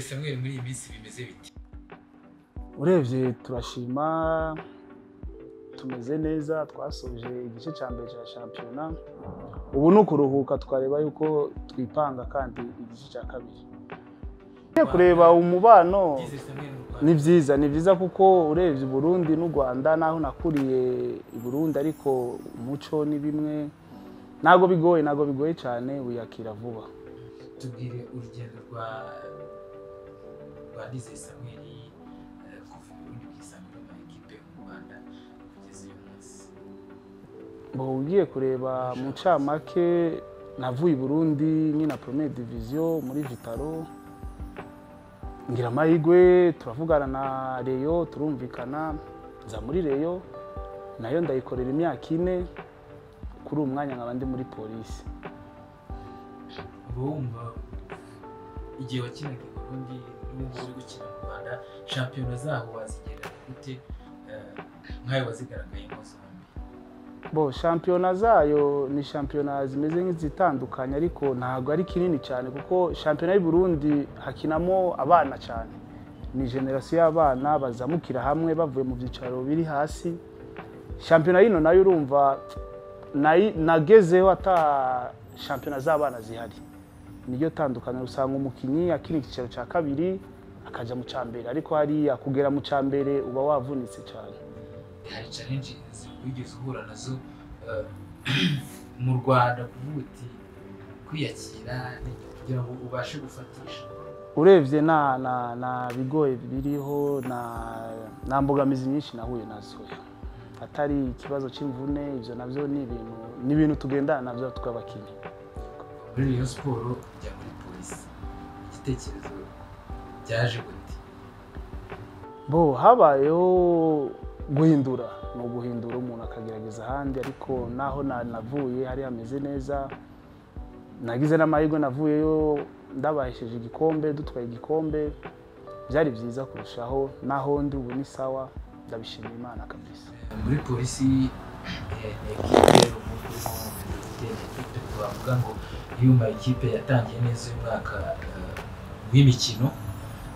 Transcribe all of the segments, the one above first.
samweri muri iyi minsi bimeze biti urebye turashima tumeze neza twasoje igice cya mbere cya shampiyona ubu ni ukuruhuka twareba yuko twipanga kandi igice cya kabiri kureba umubano byize samweri mu rwanda ni byiza ni byiza kuko urebye Burundi n'u Rwanda naho nakuriye i Burundi ariko umuco ni bimwe ntabwo bigoye ntabwo bigoye cyane wiyakira vuba tubwire urugendo rwa rwa Nizeye Samuel eh, kuva i Burundi kwisangira mu ekipe mu Rwanda kugeza uyu munsi ngo ugiye kureba mu ncamake navuye i burundi nyina promeye diviziyo muri vitaro ngira amahirwe turavugana na reyo turumvikana nza muri reyo nayo ndayikorera imyaka ine kuri uwo mwanya nkaba ndi muri polisi uba wumva igihe wakinaga i Burundi n'ubu uri gukina mu Rwanda shampiyona zaho wazigereranya gute eh, nk'ayo wazigaragayemo zombi bo shampiyona zayo ni shampiyona zimeze nk'izitandukanye ariko ntabwo ari kinini cyane kuko shampiyona y'u Burundi hakinamo abana cyane ni generasiyo y'abana bazamukira hamwe bavuye mu byicaro biri hasi shampiyona y'ino nayo urumva nayi- nagezeho ata shampiyona z'abana zihari niryo tandukaniro usanga umukinnyi akina icyicaro cya kabiri akajya mu cya mbere ariko hariya kugera mu cya mbere uba wavunitse cyane hari challenge wigeze uhura nazo eh, mu Rwanda kuvuga uti kwiyakira ni kugira ngo ubashe gufatisha urebye nta na na bigoye biriho na- nta mbogamizi nyinshi nahuye nazo atari ikibazo cy'imvune ibyo nabyo ni ibintu ni ibintu tugendana nabyo tw'abakinnyi muri Rayon siporo ujya muri polisi igitekerezo byaje gute bo habayeho guhindura ni uguhindura umuntu akagerageza ahandi ariko naho na- navuye hari hameze neza nagize n'amahirwe navuyeyo ndabahesheje igikombe dutwaye igikombe byari byiza kurushaho naho ndi ubu ni sawa ndabishimira imana kabisa muri polisi eh, ni ekipe umuntu ufite ekipe twavuga ngo yuma ikipe yatangiye neza uyu mwaka eh, w'imikino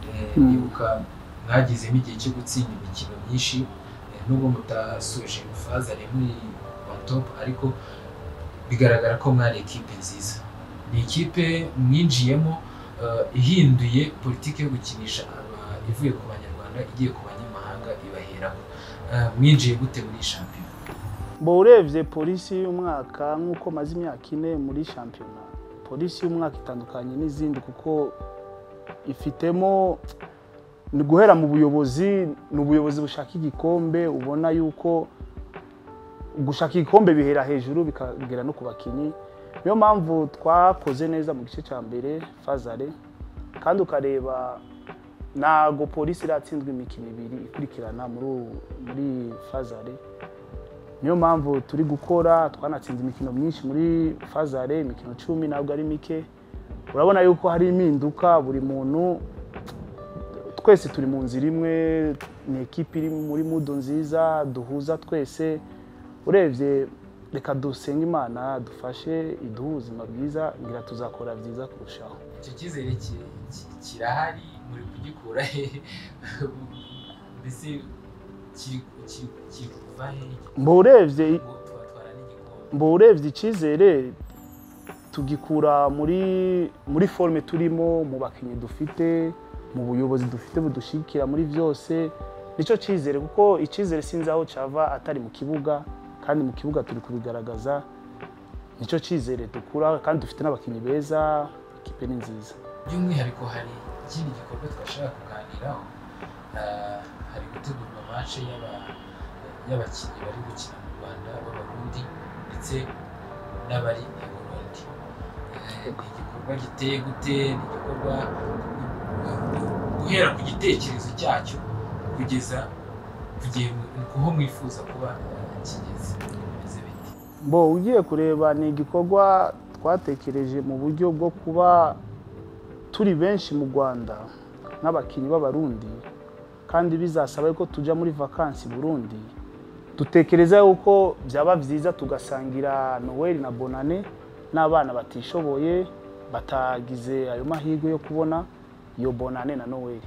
Eh, Mm. ibuka mwagezemo igihe cyo gutsinda imikino myinshi eh, nubwo mutasoje faza ari muri on top ariko bigaragara ko mwari ekipe nziza ni ikipe mwinjiyemo eh, ihinduye politiki yo gukinisha aba- ivuye ku banyarwanda igiye ku banyamahanga ibaheraho Eh, mwinjiye gute muri iyi shampiyona mba urebye polisi y'umwaka nk'uko maze imyaka ine muri shampiyona polisi y'umwaka itandukanye n'izindi kuko ifitemo ni guhera mu buyobozi ni ubuyobozi bushaka igikombe ubona yuko gushaka igikombe bihera hejuru bikagera no ku bakinnyi niyo mpamvu twakoze neza mu gice cya mbere fazare kandi ukareba ntago polisi iratsinzwe imikino ibiri ikurikirana muri ubu- muri fazare niyo mpamvu turi gukora twanatsinze imikino myinshi muri fazare imikino cumi ntabwo ari mike urabona yuko hari impinduka buri muntu twese turi mu nzira imwe ni ekipi iri muri mudu nziza duhuza twese urebye reka dusenge imana dufashe iduhe ubuzima bwiza ngira tuzakora byiza kurushaho icyo cyizere ki- ki- kirahari muri kugikura hehe mbese kiri kiri- kiri kuva hehe mba urebye ngo tubatwara n'igikombe mba urebye icyizere tugikura muri muri forume turimo mu bakinnyi dufite mu buyobozi dufite budushyigikira muri byose nicyo cyizere kuko icyizere sinzi aho cyava atari mu kibuga kandi mu kibuga turi kubigaragaza nicyo cyizere dukura kandi dufite n'abakinnyi beza ikipe ni nziza by'umwihariko hari ikindi gikorwa twashaka kuganiraho Ah, hari gutegurwa mace y'aba- y'abakinnyi bari gukina mu rwanda b'abarundi ndetse n'abari i burundi Eh, ni igikorwa giteye gute ni igikorwa guhera ku gitekerezo cyacyo kugeza ku gihe ku ho mwifuza kuba eh, kigeze bimeze bite mbo ugiye kureba ni igikorwa twatekereje mu buryo bwo kuba turi benshi mu rwanda nk'abakinnyi b'abarundi kandi bizasaba ko tujya muri vakansi burundi dutekereza yuko byaba byiza tugasangira noweli na bonane n'abana batishoboye batagize ayo mahirwe yo kubona iyo bonane na noweli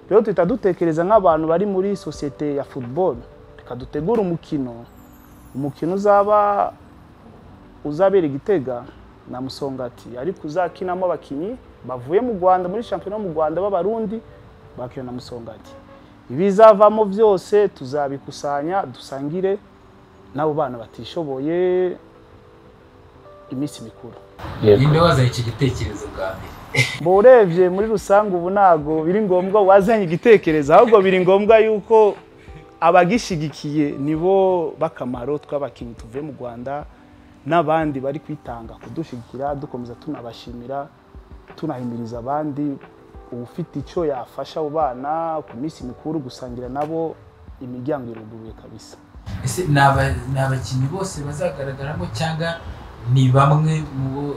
rero duhita dutekereza nk'abantu bari muri sosiyete ya futuboro reka dutegure umukino umukino uzaba uzabera igitega na musongati ariko uzakinamo abakinnyi bavuye mu rwanda muri shampiyona yo mu rwanda b'abarundi bakina na musongati ibizavamo byose tuzabikusanya dusangire n'abo bana batishoboye iminsi mikuru ninde wazanye iki gitekerezo bwa mbere mba urebye muri rusange ubu ntabwo biri ngombwa wazanye igitekerezo ahubwo biri ngombwa yuko abagishyigikiye nibo b'akamaro tw'abakinnyi tuvuye mu rwanda n'abandi bari kwitanga kudushyigikira dukomeza tunabashimira tunahimiriza abandi ufite icyo yafasha abo bana ku minsi mikuru gusangira nabo imiryango iruguruye kabisa ese ni aba- ni abakinnyi bose bazagaragaramo cyangwa ni bamwe mu bo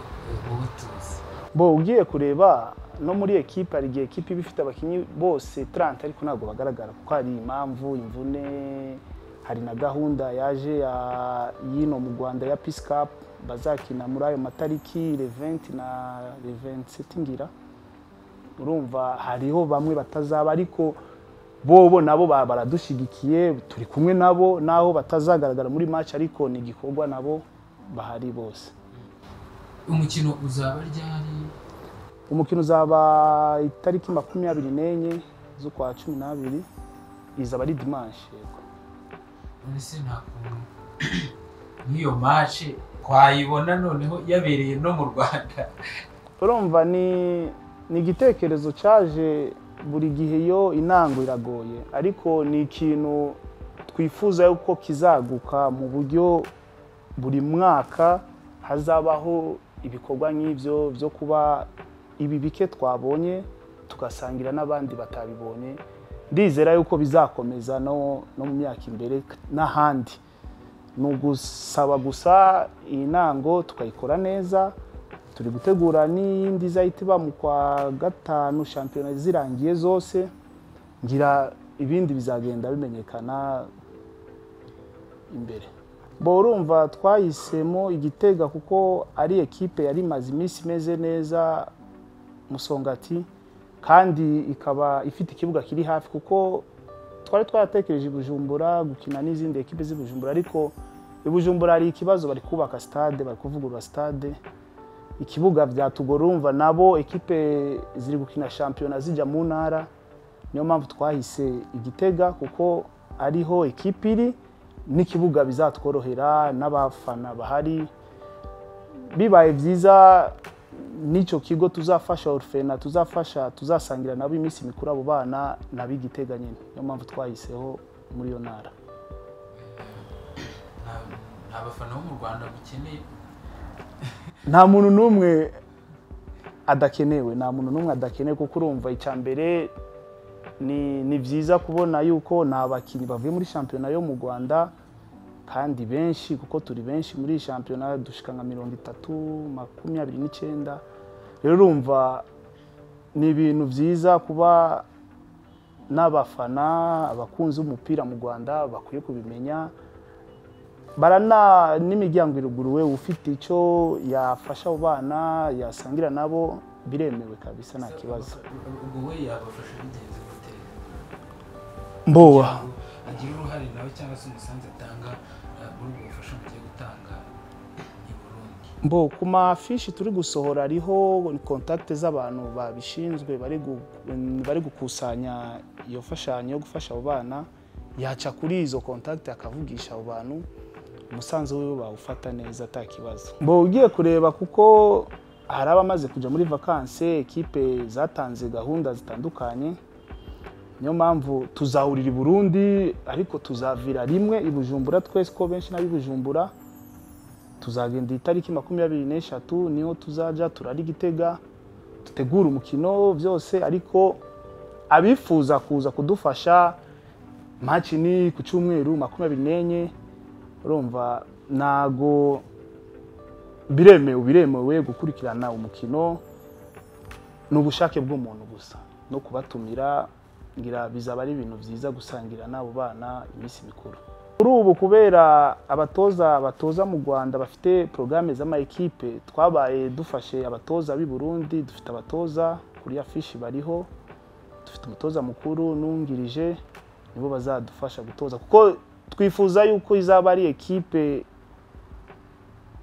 mu bo tuzi bo ugiye kureba no muri ekipa hari igihe ekipa iba ifite abakinnyi bose tarante ariko ntabwo bagaragara kuko hari impamvu imvune hari na gahunda yaje ya- y'ino mu rwanda ya pisikapu bazakina muri ayo matariki reventi na reventiseti ngira urumva hariho bamwe batazaba ariko bobo nabo ba- baradushyigikiye turi kumwe nabo naho batazagaragara muri match ariko ni igikorwa nabo bahari bose umukino uzaba ryari umukino uzaba itariki makumyabiri n'enye z'ukwa cumi n'abiri izaba ari dimanshi yego none se nta kuntu nk'iyo mace twayibona noneho yabereye no mu rwanda urumva ni ni igitekerezo cyaje buri gihe iyo intango iragoye ariko ni ikintu twifuza yuko kizaguka mu buryo buri mwaka hazabaho ibikorwa nk'ibyo byo kuba ibi bike twabonye tugasangira n'abandi batabibonye ndizera yuko bizakomeza no no mu myaka imbere n'ahandi ni ugusaba gusa iyi ntango tukayikora neza turi gutegura n'iyindi izahita iba mu kwa gatanu shampiyona zirangiye zose ngira ibindi bizagenda bimenyekana imbere bo urumva twahisemo igitega kuko ari ekipe yari imaze iminsi imeze neza musongati kandi ikaba ifite ikibuga kiri hafi kuko twari twaratekereje i bujumbura gukina n'izindi ekipe z'i bujumbura ariko i bujumbura hari ikibazo bari kubaka stade bari kuvugurura stade ikibuga byatugora urumva nabo ekipe ziri gukina shampiyona zijya mu ntara niyo mpamvu twahise igitega kuko ariho ekipe iri n'ikibuga bizatworohera n'abafana bahari bibaye byiza n'icyo kigo tuzafasha orufena tuzafasha tuzasangira nabo iminsi mikuru abo bana n'ab'igitega nyine niyo mpamvu twayiseho muri iyo ntara Nta- nta bafana bo mu rwanda mukeneye nta muntu n'umwe adakenewe nta muntu n'umwe adakenewe kuko urumva icya mbere ni ni byiza kubona yuko ni abakinnyi bavuye muri shampiyona yo mu rwanda kandi benshi kuko turi benshi muri iyi shampiyona dushika nka mirongo itatu makumyabiri n'icyenda rero urumva ni ibintu byiza kuba n'abafana abakunzi b'umupira mu rwanda bakwiye kubimenya barana n'imiryango iruguruwe ufite icyo yafasha abo bana yasangira nabo biremewe kabisa nta kibazo ubwo we yabafasha bigenze gute mbowa agira uruhare nawe cyangwa se umusanzu atanga eh, muri ubwo bufasha mugiye gutanga i burundi mbo ku mafishi turi gusohora hariho kontakite z'abantu babishinzwe bari gu- bari gukusanya iyo mfashanyo yo gufasha abo bana yaca kuri izo kontakite akavugisha abo bantu umusanzu wiwe bawufata neza ata kibazo mbo ugiye kureba kuko hari abamaze kujya muri vakanse ekipe zatanze gahunda zitandukanye niyo mpamvu tuzahurira i burundi ariko tuzavira rimwe i bujumbura twese ko benshi n'ab'i bujumbura tuzagenda itariki makumyabiri n'eshatu niho tuzajya turara igitega dutegura umukino byose ariko abifuza kuza kudufasha match ni ku cyumweru makumyabiri n'enye urumva ntago biremewe biremewe gukurikirana umukino ni ubushake bw'umuntu gusa no kubatumira ngira bizaba ari ibintu byiza gusangira n'abo bana iminsi mikuru kuri ubu kubera abatoza batoza mu rwanda bafite porogaramu z'amayikipe twabaye dufashe abatoza b'i burundi dufite abatoza kuri afishi bariho dufite umutoza mukuru n'uwungirije nibo bazadufasha gutoza kuko twifuza yuko izaba ari ekipe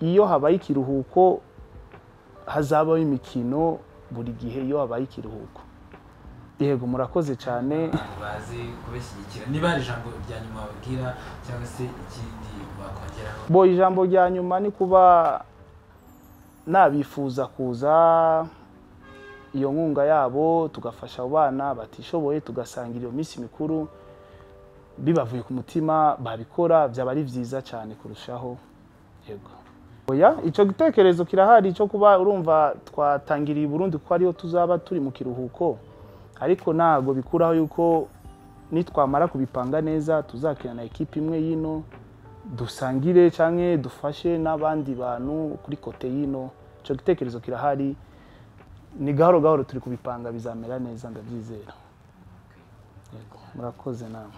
iyo habaye ikiruhuko hazabaho imikino buri gihe iyo habaye ikiruhuko yego murakoze cyane abantu bazi kubashyigikira niba hari ijambo rya nyuma wababwira cyangwa se ikindi wakongeraho bo ijambo rya nyuma ni kuba nabifuza kuza iyo nkunga yabo tugafasha abo bana batishoboye tugasangira iyo minsi mikuru bibavuye ku mutima babikora byaba ari byiza cyane kurushaho yego oya icyo gitekerezo kirahari cyo kuba urumva twatangiriye i Burundi kuko ariyo tuzaba turi mu kiruhuko ariko ntabwo bikuraho yuko nitwamara kubipanga neza tuzakirana ekipa imwe y'ino dusangire cyangwa dufashe n'abandi bantu kuri kote y'ino icyo gitekerezo kirahari ni gahoro gahoro turi kubipanga bizamera neza ndabyizera murakoze nama